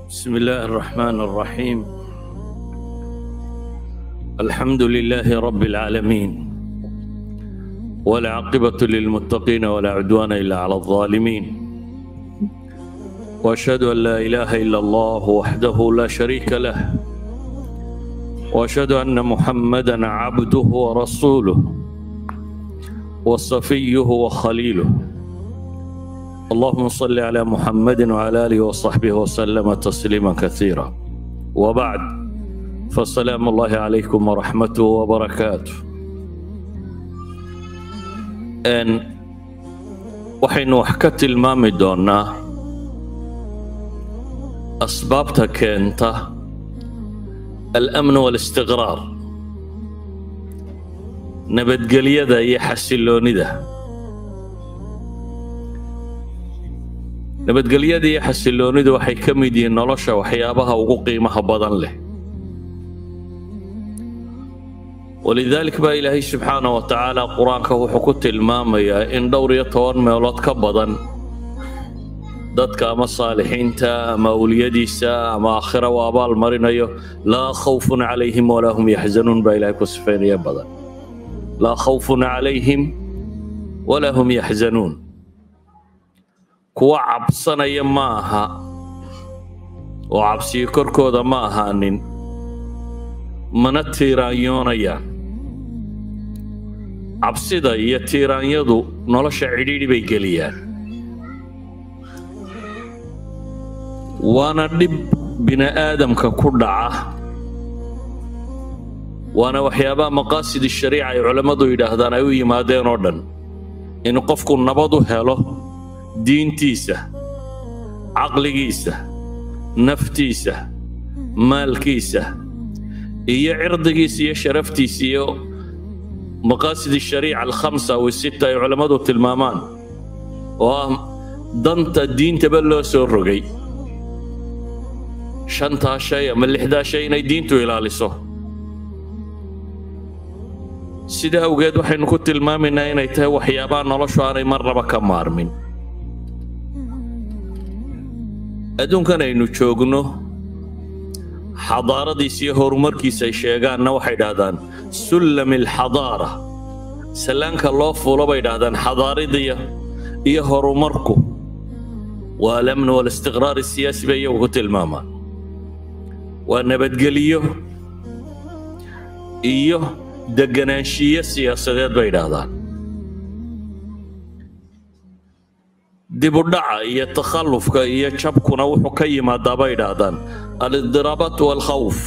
بسم الله الرحمن الرحيم الحمد لله رب العالمين والعاقبة للمتقين ولا عدوان إلا على الظالمين وأشهد أن لا إله إلا الله وحده لا شريك له وأشهد أن محمدا عبده ورسوله وصفيه وخليله اللهم صل على محمد وعلى اله وصحبه وسلم تسليما كثيرا وبعد فالسلام الله عليكم ورحمته وبركاته ان waxaynu wax ka tilmaami doonnaa asbaabta keenta alamn waalistiqraar nabadgelyada iyo xasiloonida nabadgelyada iyo xasiloonidu waxay ka mid yihiin nolosha waxyaabaha ugu qiimaha badan leh walidaalik baa ilaahay subxaana wa tacaala qur-aanka wuxuu ku tilmaamayaa in dhowr iyo toban meelood ka badan dadka ama saalixiinta ama awliyadiisa ama aakhira uu abaal marinayo laa khawfun calayhim walaa hum yaxzanuun baa ilahay ku sifaynaya badan laa khawfun calayhim walaa hum yaxzanuun kuwa cabsanaya ma aha oo cabsiyo korkooda ma ahaanin mana tiiraanyoonayaan cabsida iyo tiiraanyadu nolosha cidhiidhi bay geliyaan waana dhib bini'aadamka ku dhaca waana waxyaabaha maqaasid shariica ay culammadu yidhaahdaan ay u yimaadeen oo dhan in qofku nabad u helo diintiisa caqligiisa naftiisa maalkiisa iyo cirdigiisa iyo sharaftiisa iyo maqaasid shariica alkhamsa aw sita ay culammadu tilmaamaan oo ah danta diintaba loo soo rogay shantaa shay ama lixdaa shay inay diintu ilaaliso sida awgeed waxaynu ku tilmaamaynaa inay tahay waxyaabaha noloshu aanay marnaba ka maarmin adduunkan aynu joogno xadaaradiisa iyo horumarkiisa ay sheegaanna waxay dhahdaan sullami alxadaara sallaanka loo fuulo bay dhahdaan xadaaradiya iyo horumarku waa alamnu waalistiqraar siyaasi bay iyagu ku tilmaamaan waa nabadgeliyo iyo deganaanshiyo siyaasadeed bay dhahdaan dibudhaca iyo takhallufka iyo jabkuna wuxuu ka yimaadaa bay idhaahdaan aliddiraabaat waalkhawf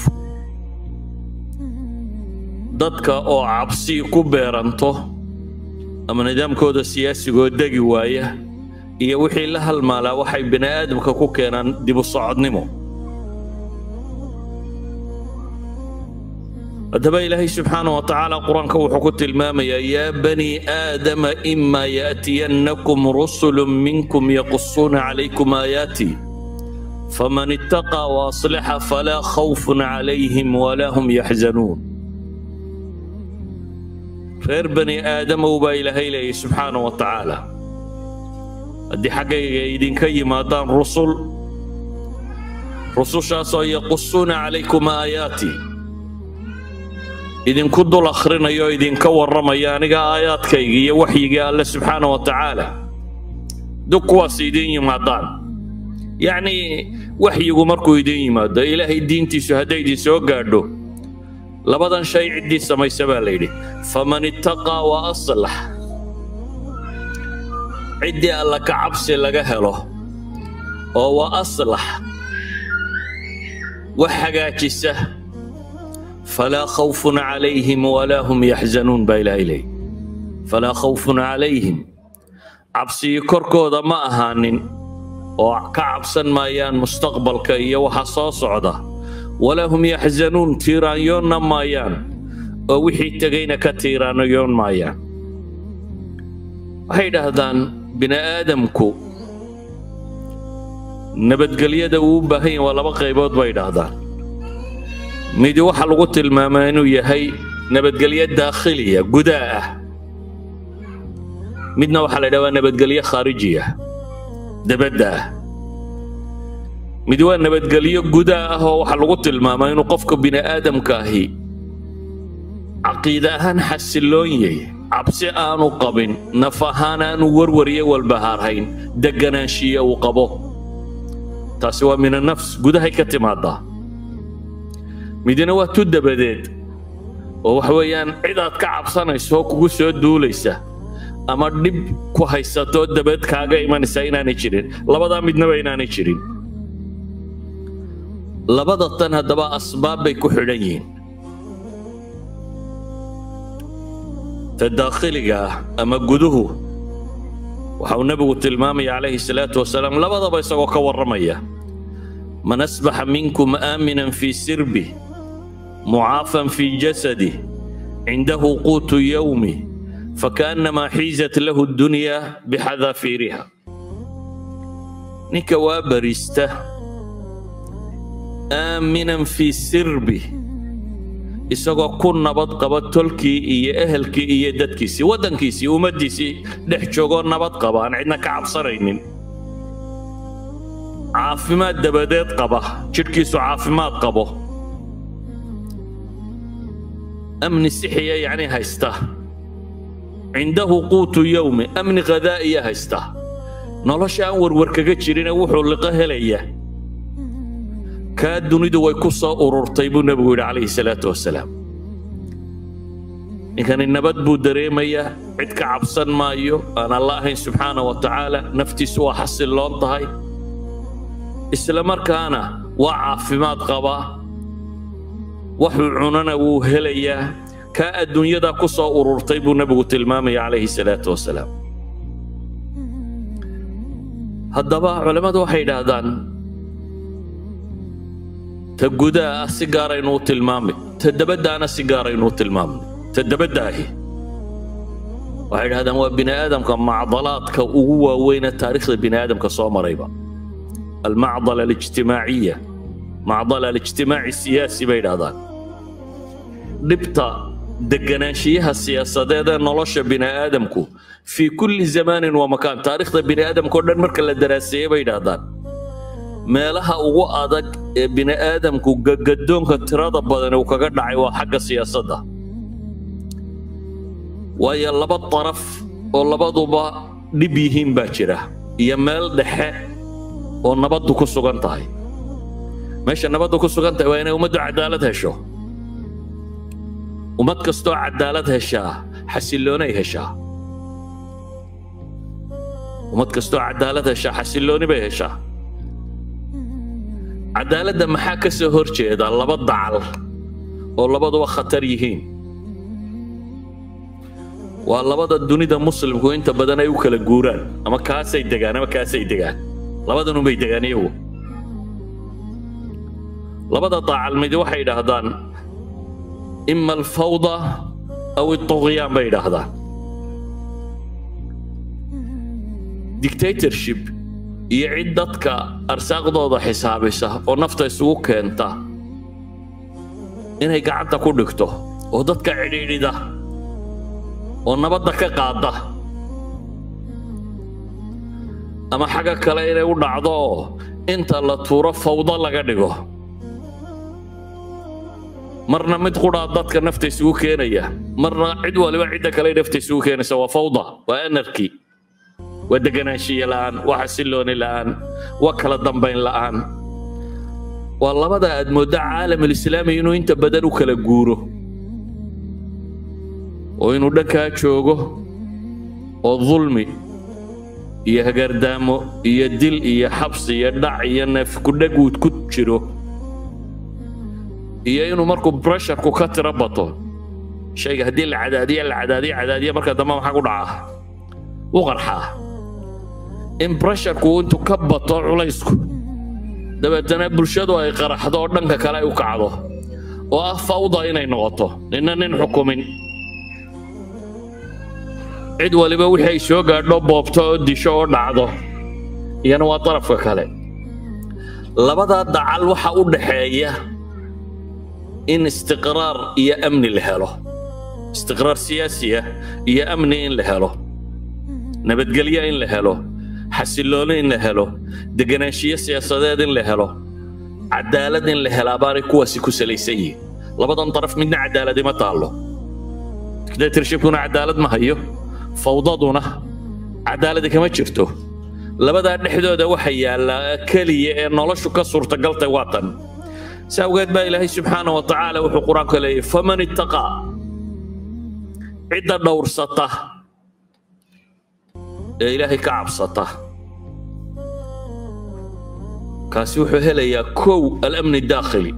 dadka oo cabsi ku beeranto ama nidaamkooda siyaasigoo degi waaya iyo wixii la halmaalaa waxay bini aadamka ku keenaan dibu socodnimo haddaba ilaahay subxaana wa tacaala qur-aanka wuxuu ku tilmaamayaa yaa bani aadama imaa yaatiyannakum rusulu minkum yaqusuuna calaykum aayaatii faman ittaqaa waaslaxa falaa khawfun calayhim walaa hum yaxzanuun reer bani aadamow baa ilaahay leeyay subxaana wa tacaala haddii xaggayga idinka yimaadaan rusul rusushaasoo yaqusuuna calaykum aayaatii idinku dul akhrinayo idinka warramaya aniga aayaadkayga iyo waxyigii alle subxaana wa tacaala dug kuwaas idiin yimaadaan yacnii waxyigu markuu idiin yimaado ilaahay diintiisu hadday idin soo gaadho labadan shay ciddii samaysa baa layidhi faman ittaqaa wa aslax ciddii alla ka cabsi laga helo oo wa aslax wax hagaajisa falaa khawfun calayhim walaa hum yaxzanuun baa ilaahay leey falaa khawfun calayhim cabsiyi korkooda ma ahaanin oo ka cabsan maayaan mustaqbalka iyo waxa soo socda walaa hum yaxzanuun tiiraanyoonna maayaan oo wixii tegayna ka tiiraanyoon maayaan waxay idhaahdaan bini aadamku nabadgelyada uu u baahan yahay waa laba qaybood bay idhaahdaan midi waxaa lagu tilmaamaa inuu yahay nabadgelyo daakhiliya gudaa ah midna waxaa la ydhaha waa nabadgelyo khaarijiya dabadda ah mid waa nabadgelyo gudaa ah oo waxaa lagu tilmaamaa inuu qofka bini aadamka ahi caqiide ahaan xasiloon yahay cabsi aanu qabin naf ahaan aanu warwariyo walbahaarhayn deganaanshiya uu qabo taasi waa min annafs gudahay ka timaadaa midina waa tu dabadeed oo waxa weeyaan cid aad ka cabsanayso oo kugu soo duulaysa ama dhib ku haysatoo dabeed kaaga imanaysa inaanay jirin labadaa midnaba inaanay jirin labada tan haddaba asbaab bay ku xidhan yihiin ta daakhiliga ah ama guduhu waxa uu nebigu tilmaamaya calayhi salaatu wasalaam labadaba isagoo ka warramaya man asbaxa minkum aaminan fii sirbi mucaafan fii jasadi cindahu quutu yowmi fakaannamaa xiizat lahu dunya bixadaafiiriha ninka waa barista aaminan fii sirbi isagoo ku nabad qaba tolkii iyo ehelkii iyo dadkiisii waddankiisii ummaddiisii dhex joogoo nabad qaba aan cidna ka cabsanaynin caafimaad dabadeed qaba jidhkiisu caafimaad qabo amni sixiya yacni haysta cindahu quutu yowmi amni khadaa'iya haysta nolosha aan warwar kaga jirine wuxuu liqo helaya kaa dunidu way ku soo ururtay buu nebigu yidhi calayhi salaatu wasalaam ninkani nabad buu dareemayaa cid ka cabsan maayo aan alla ahayn subxaana wa tacaala naftiisu waa xasilloon tahay isla markaana waa caafimaad qabaa waxuu cunana wuu helayaa kaa adduunyadaa ku soo ururtay buu nebigu tilmaamaya calayhi salaatu wasalaam haddaba culammadu waxay yidhaahdaan ta gudaa ah si gaaraynu u tilmaamay ta dabaddaana si gaaraynu u tilmaamnay ta dabaddaahi waxay yidhahdaan waa bini aadamka macdalaadka ugu waaweyna taariikhda bini aadamka soo marayba almacdala alijtimaaciya macdala alijtimaaci siyaasi bay yidhahdaan dhibta deganaanshiyaha siyaasadeed ee nolosha bini aadamku fii kulli zamaanin wa makaan taariikhda bini aadamka o dhan marka la daraaseeyey bay yidhaahdaan meelaha ugu adag ee bini aadamku gagadoonka tirada badan uu kaga dhacay waa xagga siyaasadda waayo laba daraf oo labaduba dhib yihiin baa jira iyo meel dhexe oo nabaddu ku sugan tahay meesha nabaddu ku sugan tahay waa inay ummaddu cadaalad hesho ummad kastoo cadaalad heshaa xasilloonay heshaa ummad kastoo cadaalad heshaa xasillooni bay heshaa cadaaladda maxaa ka soo hor jeeda laba dacal oo labaduba khatar yihiin waa labada dunida muslimku inta badan ay u kala guuraan ama kaasay degaan ama kaasay degaan labadanunbay degaan iyagu labada dacal midi waxay yidhaahdaan ima alfawda aw alطugyaan bay yidhaahdaan dictatorship iyo cid dadka arsaaqdooda xisaabisa oo nafta isugu keenta inay gacanta ku dhigto oo dadka cidhiidhida oo nabadda ka qaada ama xagga kale inay u dhacdo oo inta la tuuro fawdo laga dhigo marna mid qudhaa dadka nafta isugu keenaya marna cid waliba cidda kale nafta isugu keenaysa waa fawda waa anarki waa deganaanshiye la'aan waa xasillooni la'aan waa kala dambayn la'aan waa labada aad moodda caalamulislaami inuu inta badan u kala guuro oo inuu dhankaa joogo oo dulmi iyo hagardaamo iyo dil iyo xabsi iyo dhac iyo neef kudhaguud ku jiro iyo inuu markuu bresharku ka tiro bato shayga haddii la cadaadiya la cadaadiya cadaadiya marka dambe maxaa ku dhacaa u qarxaa in bresharku intuu ka bato culaysku dabeetana bulshadu ay qaraxdo oo dhanka kale ay u kacdo oo ah fawda inay noqoto nina nin xukumin cid waliba wixii ay soo gaadho boobto oo disho oo dhacdo iyana waa darafka kale labadaa dacal waxa u dhaxeeya in istiqraar iyo amni la helo istiqraar siyaasi ah iyo amni in la helo nabadgelyo in la helo xasillooni in la helo deganaanshiyo siyaasadeed in la helo cadaalad in la helaa baanay kuwaasi ku salaysan yihiin labadan daraf midna cadaaladi ma taallo dictatorshipkuna cadaalad ma hayo fawdaduna cadaaladi kama jirto labadaa dhexdooda waxa yaallaa keliya ee noloshu ka suurtagaltay waa tan si awgeed baa ilaahay subxaana wa tacaala wuxuu qur-aanka leeyahy faman ittaqaa cidda dhowrsata ee ilaahay ka cabsata kaasi wuxuu helayaa kow alamni daakhili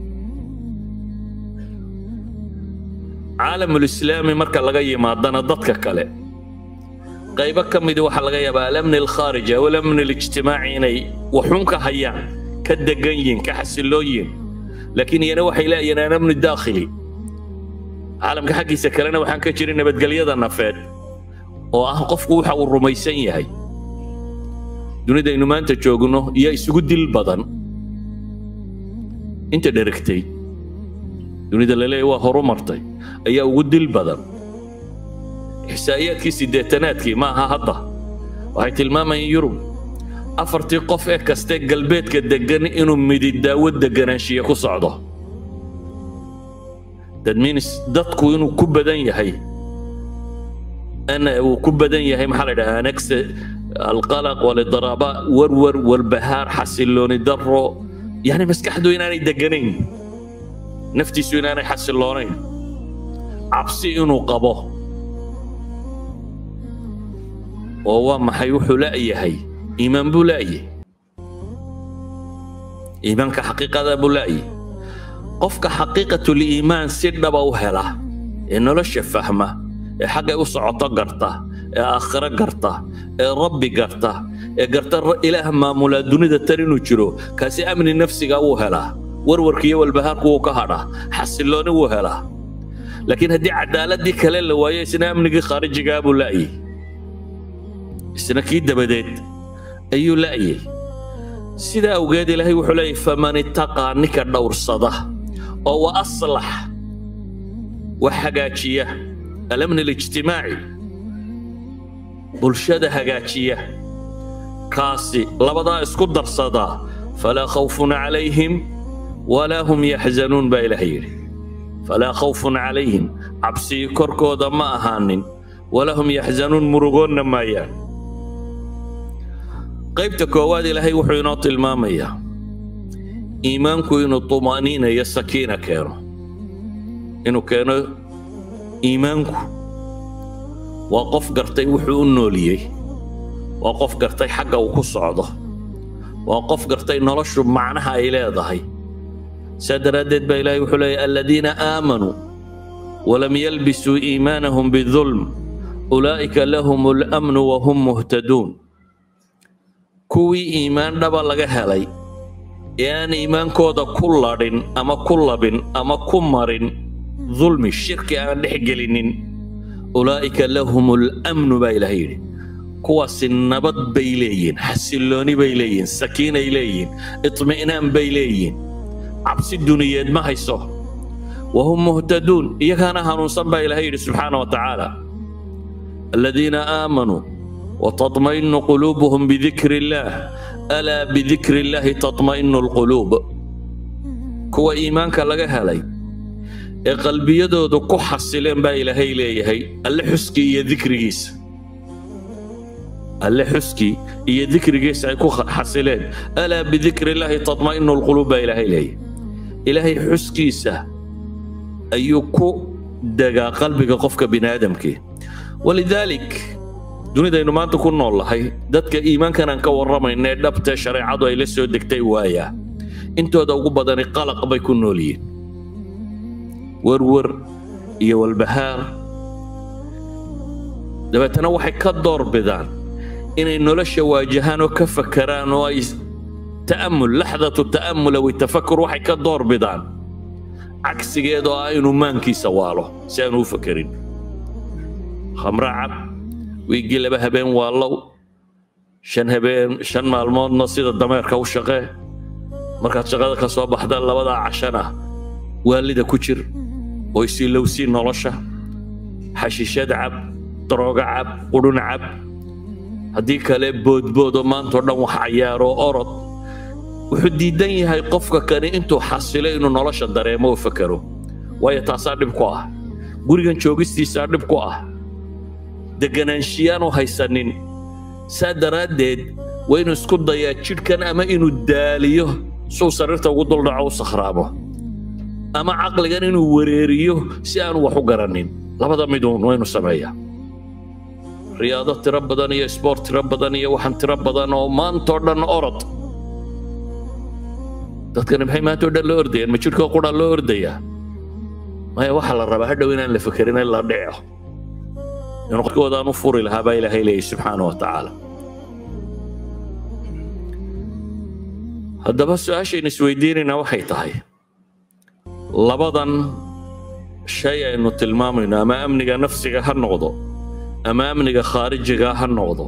caalamulislaami marka laga yimaadana dadka kale qaybo ka midi waxaa laga yaabaa alamni alkhaariji aw alamni alijtimaaci inay waxun ka hayaan ka degan yihin ka xasilloon yihin laakiin iyana waxay leeyihiin alamni daakhili caalamka xaggiisa kalena waxaan ka jirin nabadgelyada nafeed oo ah qofku waxa uu rumaysan yahay dunidaynu maanta joogno iyo isugu dil badan inta dheragtay dunida la leeyahy waa horu martay ayaa ugu dil badan ixsaa'iyaadkii siddeetanaadkii ma aha hadda waxay tilmaamayeen yurub afartii qof ee kaste galbeedka deggan inuu midi daawo deganaanshiya ku socdo that means dadku inuu ku badan yahay ana uu ku badan yahay maxaa la yidhahaa anagse alqalaq walidraaba warwar walbahaar xasillooni daro yani maskaxdu inaanay deganayn naftiisu inaanay xasiloonayn cabsi inuu qabo oo waa maxay wuxuu la'yahay iimaan buu la'yahay iimaanka xaqiiqada buu la'yahay qofka xaqiiqatuliimaan si dhaba u hela ee nolosha fahma ee xaggay u socoto garta ee aakhiro garta ee rabbi garta ee garta ilaah maamulaa dunida tar inuu jiro kaasi amni nafsiga wuu helaa warwarkiiyo walbahaarku wuu ka hadhaa xasillooni wuu helaa laakiin haddii cadaaladii kale la waayo isna amnigii khaarijigaa buu la'yay isna kii dabadeed ayuu la'yay sidaa awgeed ilaahay wuxuu leeyahy faman ittaqaa ninka dhowrsada oo wa aslax wax hagaajiya alamni alijtimaaci bulshada hagaajiya kaasi labadaa isku darsadaa falaa khawfun calayhim walaa hum yaxzanuun baa ilaah yidhi falaa khawfun calayhim cabsii korkooda ma ahaanin walaa hum yaxzanuun murugoonna maayaan qaybta koowaad ilaahay wuxuu inoo tilmaamayaa iimaanku inuu tuma'niina iyo sakiina keeno inuu keeno iimaanku waa qof gartay wuxuu u nooliyey waa qof gartay xagga uu ku socdo waa qof gartay noloshu macnaha ay leedahay saa daraaddeed baa ilaahay wuxuu leeyahy aladiina aamanuu walam yalbisuu iimaanahum bidulm ulaa'ika lahum alamnu wahum muhtaduun kuwii iimaan dhaba laga helay ee aan iimaankooda ku ladhin ama ku labin ama ku marin dulmi shirki aan dhex gelinin ulaa'ika lahum alamnu baa ilaah yidhi kuwaasi nabad bay leeyihin xasillooni bay leeyihin sakiinay leeyihin itmi'naan bay leeyihin cabsi duniyeed ma hayso wahum muhtaduun iyagaana hanuunsan baa ilaah yidhi subxaana wa tacaala aladiina aamanuu وتطمئن قلوبهم بذكر الله ألا بذكر الله تطمئن القلوب كوا إيمانك لغا هلاي ee qalbiyadoodu ku xasileen baa ilaahay leeyahay alle xuskii iyo dikrigiisa alle xuskii iyo dikrigiisa ay ku xasileen alaa bidikri illaahi tatma'inu lquluub baa ilaahay leeyahay ilaahay xuskiisa ayuu ku degaa qalbiga qofka bini aadamkii walidaalik dunidaynu maanta ku nool lahay dadka iimaankan aan ka warramayna ee dhabtee shareecadu ay la soo degtay waayaa intooda ugu badani qalaq bay ku nool yihiin werwer iyo walbahaar dabeetana waxay ka door bidaan inay nolosha waajahaan oo ka fakaraan oo ay ta'amul laxdatu ta'amul aw tafakur waxay ka door bidaan cagsigeed oo ah inuu maankiisa waalo si aanu u fakerin khamra cab wiiggii laba habeen waallow shan habeen shan maalmoodna sida dameerka u shaqee markaad shaqada ka soo baxda labadaa cashana waalida ku jir oo isilowsii nolosha xashiishad cab darooga cab qudhun cab haddii kale boodbood oo maantao dhan wax cayaaro orod wuxuu diidan yahay qofka kani intuu xasilo inuu nolosha dareemo oo fakero waayo taasaa dhib ku ah gurigan joogistiisaa dhib ku ah deganaanshiyaanu haysanin saa daraaddeed waa inuu isku dayaa jidhkan ama inuu daaliyo suu sariirta ugu duldhaco u sakhraamo ama caqligan inuu wareeriyo si aanu wax u garannin labada miduun waa inuu sameeyaa riyaado tiro badan iyo sboort tiro badan iyo waxaan tiro badan oo maantoo dhan orod dadkani maxay maantoo dhan loo ordayaan ma jidhkoo qura loo ordayaa maya waxaa la rabaa hadhow inaan la fekerin in la dhico inuu qofkoodaan u furi lahaa baa ilaahay leeyahy subxaana wa tacaala haddaba su-aashaynu isweydiinaynaa waxay tahay labadan shay aynu tilmaamayno ama amniga nafsiga ha noqdo ama amniga khaarijiga ha noqdo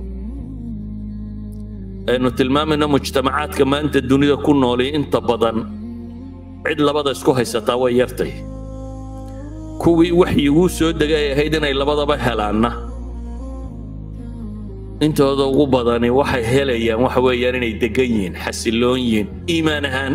aynu tilmaamayno mujtamacaadka maanta dunida ku noolay inta badan cid labada isku haysataa way yartay kuwii waxyiguu soo degay ay ahayd inay labadaba helaanna intooda ugu badani waxay helayaan waxa weeyaan inay degan yihiin xasiloon yihiin iimaan ahaan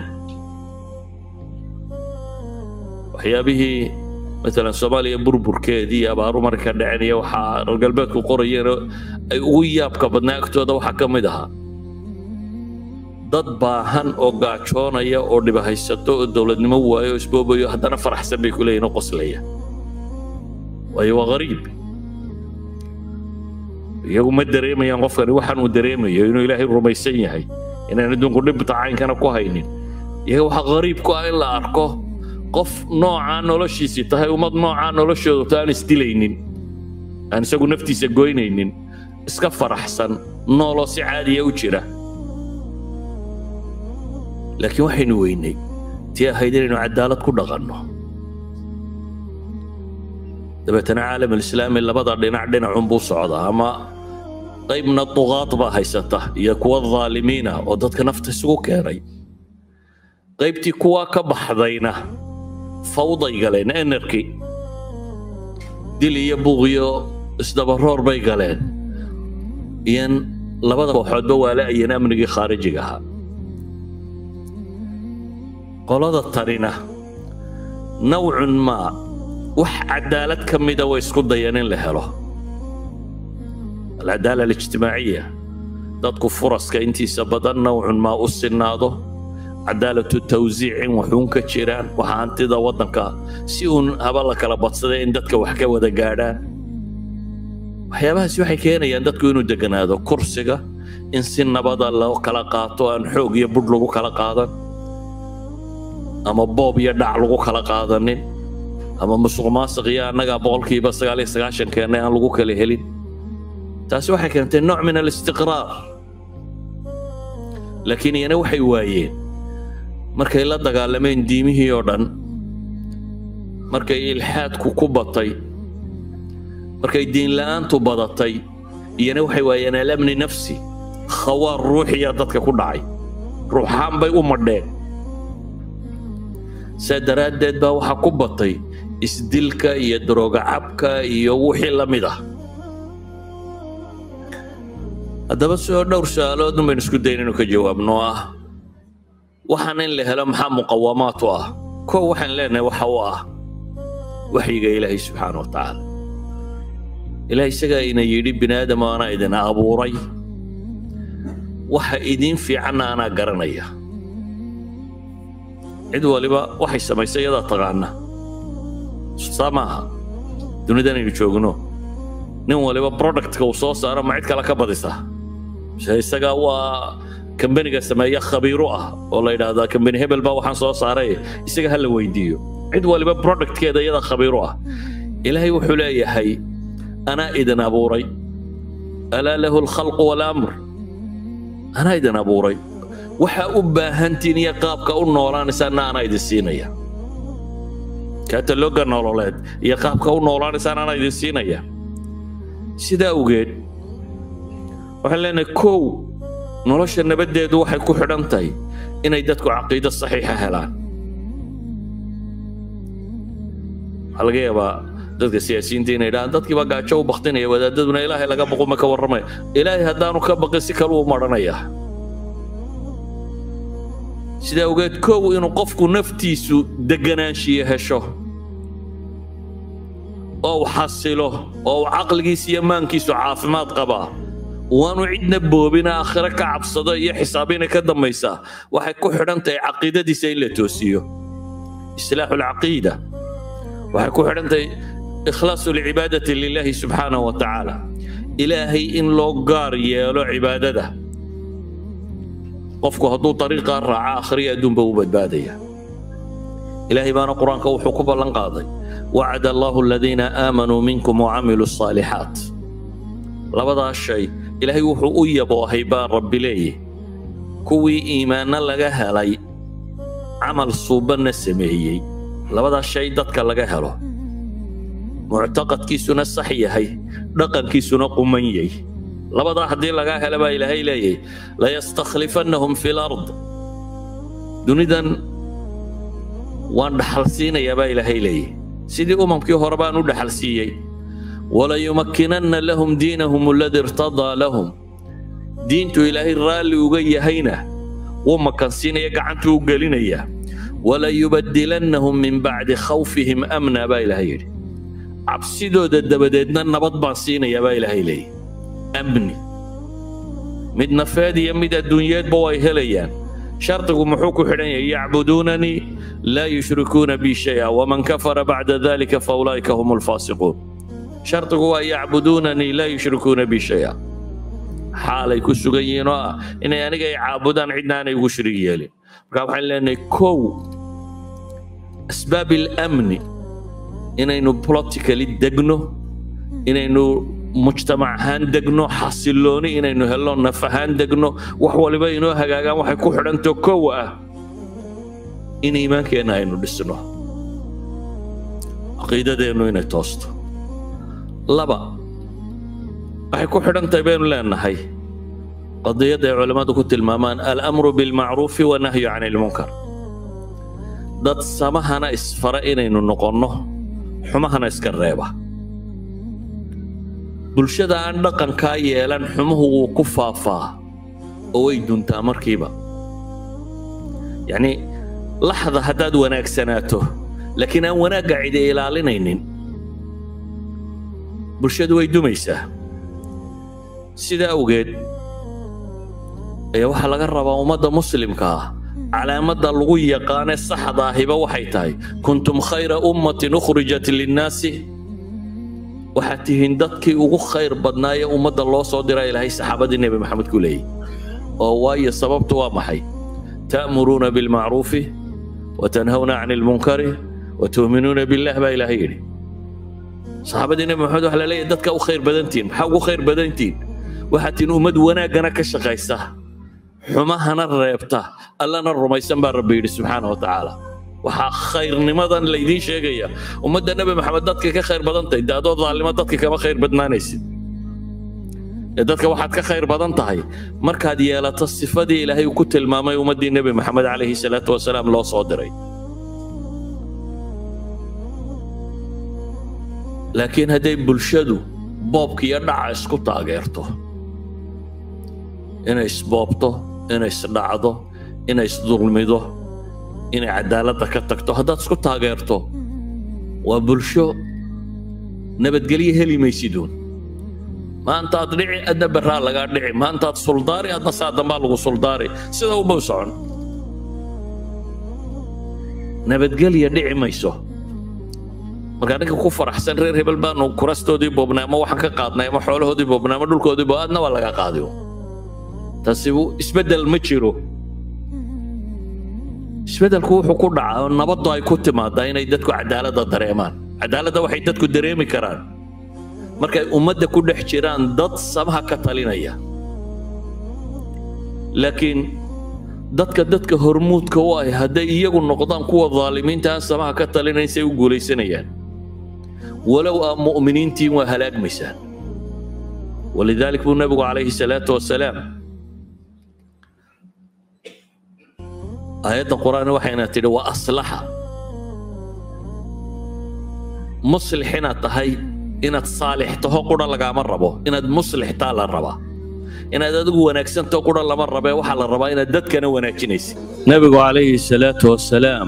waxyaabihii maalan soomaaliya burburkeedii iyo abaaru marka dhaceen iyo waxaa reer galbeedku qorayeen ay ugu yaabka badnaa agtooda waxaa ka mid ahaa dad baahan oo gaajoonaya oo dhibahaysato oo dowladnimo waayo oo isboobayo haddana faraxsan bay ku leeyihin oo qoslaya waayo waa qariib iyagu ma dareemayaan qofkani waxaan uu dareemayo inuu ilaahay rumaysan yahay inaan adduunku dhibta caynkana ku haynin iyaga waxaa qariib ku ah in la arko qof noocaa noloshiisii tahay ummad noocaa noloshoodu ta aan isdilaynin aan isagu naftiisa goynaynin iska faraxsan nooloo si caadiya u jira laakiin waxaynu weynay tii ahayd inaynu cadaalad ku dhaqanno dabeetana caalam alislaami labada dhinac dhinacunbuu socdaa ama qaybna duqaad baa haysata iyo kuwa dhaalimiina oo dadka nafta isugu keenay qaybtii kuwaa ka baxdayna fawday galeen enerky dil iyo buuqiyo isdabaroor bay galeen iyan labada kooxoodba waa la-ayeen amnigii khaarijiga ahaa qolada tanina nawcun maa wax cadaalad ka mida way isku dayeen in la helo alcadaala alijtimaaciya dadku furaska intiisa badan nawcun maa u sinaado cadaalatu tawsiic in waxuun ka jiraan waxa hantida waddanka si uun haba la kala badsada in dadka wax ka wada gaadhaan waxyaabahaasi waxay keenayaan dadku inuu deganaado kursiga in si nabada loo kala qaato aan xoog iyo budh lagu kala qaadan ama boob iyo dhac lagu kala qaadanin ama musuq maasiq iyo annaga boqolkiiba sagaal iyo sagaashan keennay aan lagu kala helin taasi waxay keentay nooc min alistiqraar laakiin iyana waxay waayeen markay la dagaalameen diimihii oo dhan markay ilxaadku ku batay markay diinla'aantu badatay iyana waxay waayeen alamni nafsi khawaar ruuxiya dadka ku dhacay ruuxaan bay u madheen saa daraaddeed baa waxaa ku batay isdilka iyo daroogacabka iyo wixii la mid ah haddaba sidoo dhowr su-aalood un baynu isku dayn inuu ka jawaabno ah waxaan in la helo maxaa muqawamaat u ah kow waxaan leenahay waxa u ah waxyiga ilaahay subxaana wa tacaala ilaah isagaa ina yidhi bini aadam anaa idin abuuray waxa idiin fiicanna anaa garanaya cid waliba waxay samaysay iyadaa taqaana saa maaha dunidan aynu joogno nin waliba productka uu soo saaro ma cid kale ka badisa mise isagaa waa kambaniga sameeya khabiiru ah oo la yidhaahdaa kambani hebel baa waxaan soo saaray isaga ha la weydiiyo cid waliba productkeeda iyadaa khabiiru ah ilaahay wuxuu leeyahay anaa idin abuuray alaa lahu alkhalqu walamr anaa idin abuuray waxaa u baahantiin iyo qaabka u noolaanaysaanna anaa idin siinaya katalooga nololeed iyo qaabka u noolaanaysaan anaa idin siinaya sidaa awgeed waxaan leenahay kow nolosha nabaddeedu waxay ku xidhan tahay inay dadku caqiido saxiixa helaan waxaa laga yaabaa dadka siyaasiyiinta inay idhahaan dadkii baa gaajo u baktinaya wadaadaduna ilaahay laga baqo ma ka warramaya ilaahay haddaanu ka baqin si kale u marhanaya sidaa ogeed kow inuu qofku naftiisu deganaanshiyo hesho oo uu xasilo oo uu caqligiisa iyo maankiisu caafimaad qabaa waanu cidna boobina aakhiro ka cabsado iyo xisaabina ka dambaysaa waxay ku xidhan tahay caqiidadiisa in la toosiyo islaaxu lcaqiida waxay ku xidhan tahay ikhlaasu lcibaadati lilahi subxaanahu wa tacaala ilaahay in loo gaar yeelo cibaadada qofku hadduu dariiqaa raaca akhriya adduunba u badbaadaya ilaahay baana qur-aanka wuxuu ku ballan qaaday wacada allahu aladiina aamanuu minkum wacamiluu الصaalixaat labadaas shay ilaahay wuxuu u yaboohay baa rabbi leeyahy kuwii iimaanno laga helay camal suubanna sameeyey labadaas shay dadka laga helo muctaqadkiisuna sax yahay dhaqankiisuna quman yay labadaa haddii lagaa hela baa ilaahay leeyahy layastakhlifannahum fi lard dunidan waan dhaxal siinayaa baa ilaahay leeyahy sidii umamkii hore baan u dhaxal siiyey walayumakkinanna lahum diinahum aladi irtadaa lahum diintu ilaahay raalli uga yahayna wuu makansiinaya gacantuu u gelinaya walayubadilannahum min bacdi khawfihim amna baa ilaahay yidhi cabsidooda dabadeedna nabad baan siinayaa baa ilaahay leeyahy amni mid nafeed iyo mid adduunyeedba way helayaan shardigu muxuu ku xidhan yahay yacbuduunanii laa yushrikuuna bi shaya waman kafara bacda dalika faulaa'ika hum alfaasiquun shardigu waa yacbuduunanii laa yushrikuuna bi shaya xaalay ku sugan yihiin oo ah inay aniga ay caabudaan cidna aanay ugu shirig yeelin marka waxaan leenahay kow asbaab alamni inaynu politically degno inaynu mujtamac ahaan degno xasilooni inaynu helno naf ahaan degno wax waliba inoo hagaagaan waxay ku xidhanto kow ah in iimaankeenna aynu dhisno caqiidadeennu inay toosto laba waxay ku xidhan tahay baynu leenahay qadiyadda ay culammadu ku tilmaamaan alamru bilmacruufi wanahyu can ilmunkar dad samahana isfara inaynu noqonno xumahana iska reeba bulshada aan dhaqankaa yeelan xumuhu wuu ku faafaa oo way duntaa markiiba yacni laxda haddaad wanaagsanaato laakiin aan wanaagga cidi ilaalinaynin bulshadu way dumaysaa sidaa awgeed ayaa waxaa laga rabaa ummadda muslimka ah calaamadda lagu yaqaane saxda ahiba waxay tahay kuntum khayra ummatin ukhrijat linnaasi waxaad tihiin dadkii ugu khayr badnaayee ummadda loo soo dira ilaahay saxaabadii nebi maxamed ku leeyay oo waayo sababtu waa maxay ta'muruuna bilmacruufi watanhawna can ilmunkari watu'minuuna billah baa ilaahay yidhi saxaabadii nebi maxamed waxaa la leeyahay dadka u khayr badantihiin maxaa ugu khayr badantihiin waxaad tihiin ummad wanaaggana ka shaqaysa xumahana reebta allana rumaysan baa rabbi yidhi subxaana wa tacaala waxaa khayrnimadan laydiin sheegaya ummadda nebi maxamed dadka ka khayr badan tahay de adoo daalimo dadka kama khayr badnaanaysid ee dadka waxaad ka khayr badan tahay markaad yeelato sifadii ilaahay uu ku tilmaamay ummaddii nebi maxamed calayhi salaatu wasalaam loo soo diray laakiin hadday bulshadu boobka iyo dhaca isku taageerto inay isboobto inay isdhacdo inay isdulmido inay cadaaladda ka tagto haddaad isku taageerto waa bulsho nabadgelyo heli maysiduun maantaad dhici adna barraa lagaa dhici maantaad suldaari adna saa dambaa lagu suldaari sida uma u socon nabadgelya dhici mayso markaa ninka ku faraxsan reer hebel baanu kurastoodii boobnay ama waxaan ka qaadnay ama xoolahoodii boobnay ama dhulkoodii bo adna waa laga qaadiyo taasi isbeddel ma jiro isbeddelku wuxuu ku dhacaa oo nabaddu ay ku timaadaa inay dadku cadaaladda dareemaan cadaaladda waxay dadku dareemi karaan markay ummadda ku dhex jiraan dad samaha ka talinaya laakiin dadka dadka hormuudka u ah hadday iyagu noqdaan kuwa daalimiinta aan samaha ka talinayn say u guulaysanayaan walow aa mu'miniintiin waa halaagmaysaan walidalik buu nebigu calayhi salaatu wasalaam aayadda qur-aan waxayna tidhi wa aslaxa muslix inaad tahay inaad saalix taho qudha lagaama rabo inaad muslix taa la rabaa inaad adigu wanaagsantaho qudha lama rabee waxaa la rabaa inaad dadkana wanaajinaysid nebigu calayhi salaatu wasalaam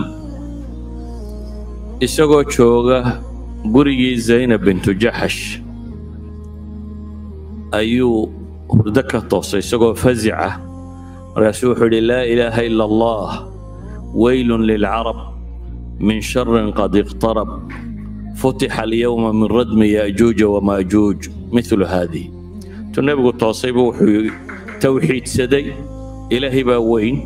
isagoo jooga gurigii zaynab bintu jaxash ayuu hurdo ka toosay isagoo fasica markaasuu wuxuu yidhi laa ilaaha ila allah weylun lilcarab min sharin qad iqtarab futixa alyowma min radmi yaajuuja wamaajuuj milu haadih intuu nebigu toosaybu wuxuu towxiidsaday ilaahay baa weyn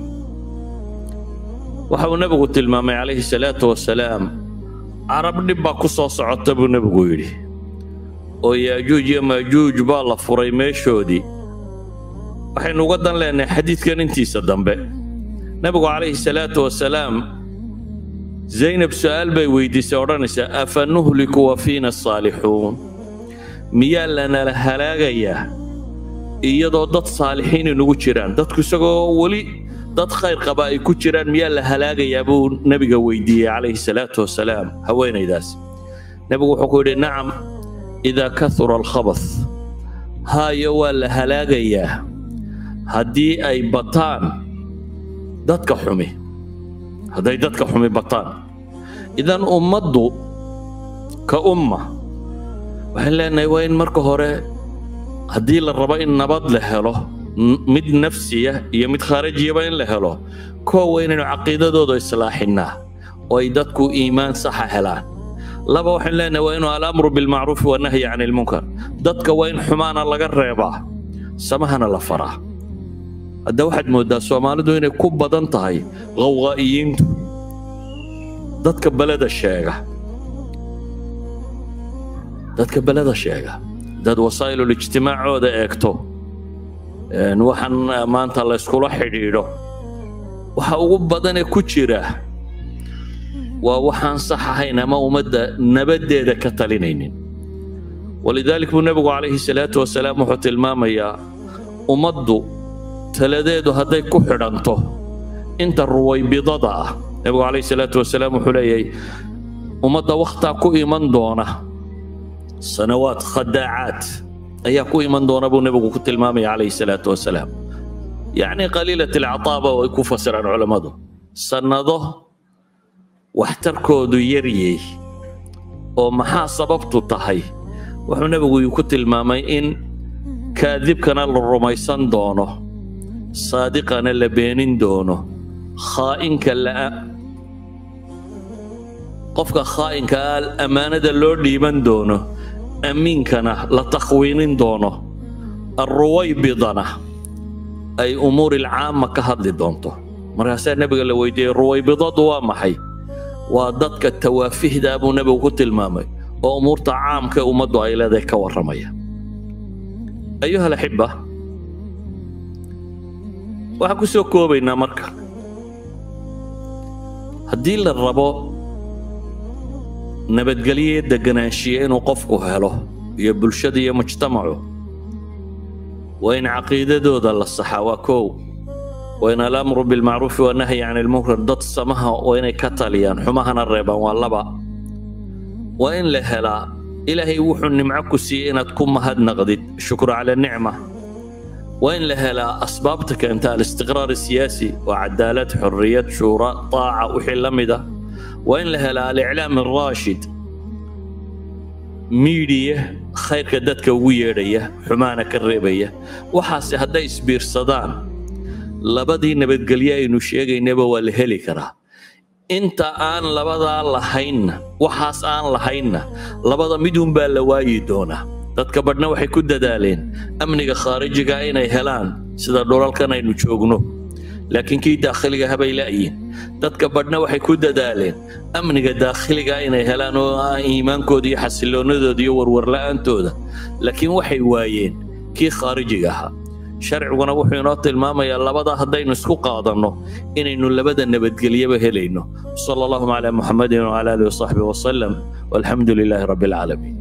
waxa uu nebigu tilmaamay calayhi salaatu wasalaam carab dhib baa ku soo socota buu nebigu yidhi oo yaajuuj iyo maajuuj baa la furay meeshoodii waxaynu uga dan leenahay xadiidkan intiisa dambe nebigu calayhi salaatu wasalaam zaynab su'aal bay weydiisay odhanaysaa afa nuhliku wa fiina asaalixuun miyaa lanala halaagayaa iyadoo dad saalixiin inugu jiraan dadku isagoo weli dad khayr qaba ay ku jiraan miyaa la halaagayaa buu nebiga weydiiyey calayhi salaatu wasalaam haweenaydaas nebigu wuxuu ku yidhi nacam idaa kahura alkhabath haayo waa la halaagayaa haddii ay bataan dadka xumi hadday dadka xumi bataan idan ummaddu ka umma waxaan leenahay waa in marka hore haddii la rabo in nabad la helo mid nafsiya iyo mid khaarajiyaba in la helo koo waa inaynu caqiidadooda islaaxinnaa oo ay dadku iimaan saxa helaan laba waxaan leenahay waa inuu alamru bilmacruufi wanahyi can ilmunkar dadka waa in xumaana laga reebaa samahana la faraa hadda waxaad mooddaa soomaalidu inay ku badan tahay qawqaa'iyiintu dadka beleda sheega dadka beleda sheega dad wasaa'ilul ijtimaacooda eegto waxaan maanta layskula xidhiidho waxa ugu badanee ku jira waa waxaan sax ahayn ama ummadda nabaddeeda ka talinaynin walidaalik buu nebigu calayhi salaatu wasalaam wuxuu tilmaamayaa ummaddu taladeedu hadday ku xidhanto inta ruwaybidada ah nebigu calayhi salaatu wasalaam wuxuu leeyahay ummadda wakhtaa ku iman doona sanawaad khadaacaad ayaa ku iman doona buu nebigu ku tilmaamaya calayhi salaatu wasalaam yacni qaliilat alcataaba way ku fasiraan culammadu sannado waxtarkoodu yaryey oo maxaa sababtu tahay wuxuu nebigu ku tilmaamay in kaadibkana la rumaysan doono saadiqana la beenin doono khaa'inka la'a qofka khaa'inka ah ammaanada loo dhiiban doono amiinkana la takhwiinin doono alruwaybidana ay umuuri alcaama ka hadli doonto markaasaa nebiga la weydiiyey ruwaybidadu waa maxay waa dadka tawaafihdaa buu nebigu ku tilmaamay oo umuurta caamka ee ummaddu ay leedahay ka warramaya ayuha alaxiba waxaan ku soo koobaynaa marka haddii la rabo nabadgelyo deganaanshiya inuu qofku helo iyo bulshada iyo mujtamacu waa in caqiidadooda la saxaa waa kow waa in alamru bilmacruufi wanahyi can ilmunkar dad samaha waa inay ka taliyaan xumahana reebaan waa laba waa in la helaa ilaahay wuxuu nimco ku siiyey inaad ku mahadnaqdid shukru cala nicma waa in la helaa asbaabta keenta alistiqraar siyaasi waa cadaalad xorriyad shuura taaca wixii la mid ah waa in la helaa aliclaam araashid miidiya khayrka dadka ugu yeedhaya xumaana ka reebaya waxaase hadday isbiirsadaan labadii nabadgelye aynu sheegaynaba waa la heli karaa inta aan labadaa lahaynna waxaas aan lahaynna labada midunbaa la waayi doonaa dadka badhna waxay ku dadaaleen amniga khaarijiga inay helaan sida dhulalkan aynu joogno laakiin kii daakhiliga habay la'yiin dadka badhna waxay ku dadaaleen amniga daakhiliga inay helaan oo ah iimaankooda iyo xasiloonadooda iyo warwarla'aantooda laakiin waxay waayeen kii khaarijiga ahaa sharciguna wuxuu inoo tilmaamayaa labadaa haddaynu isku qaadanno inaynu labada nabadgelyaba helayno sala allahuma calaa muxamadin wcala alihi wasaxbihi wasalam walxamdu lilaahi rabbi alcaalamiin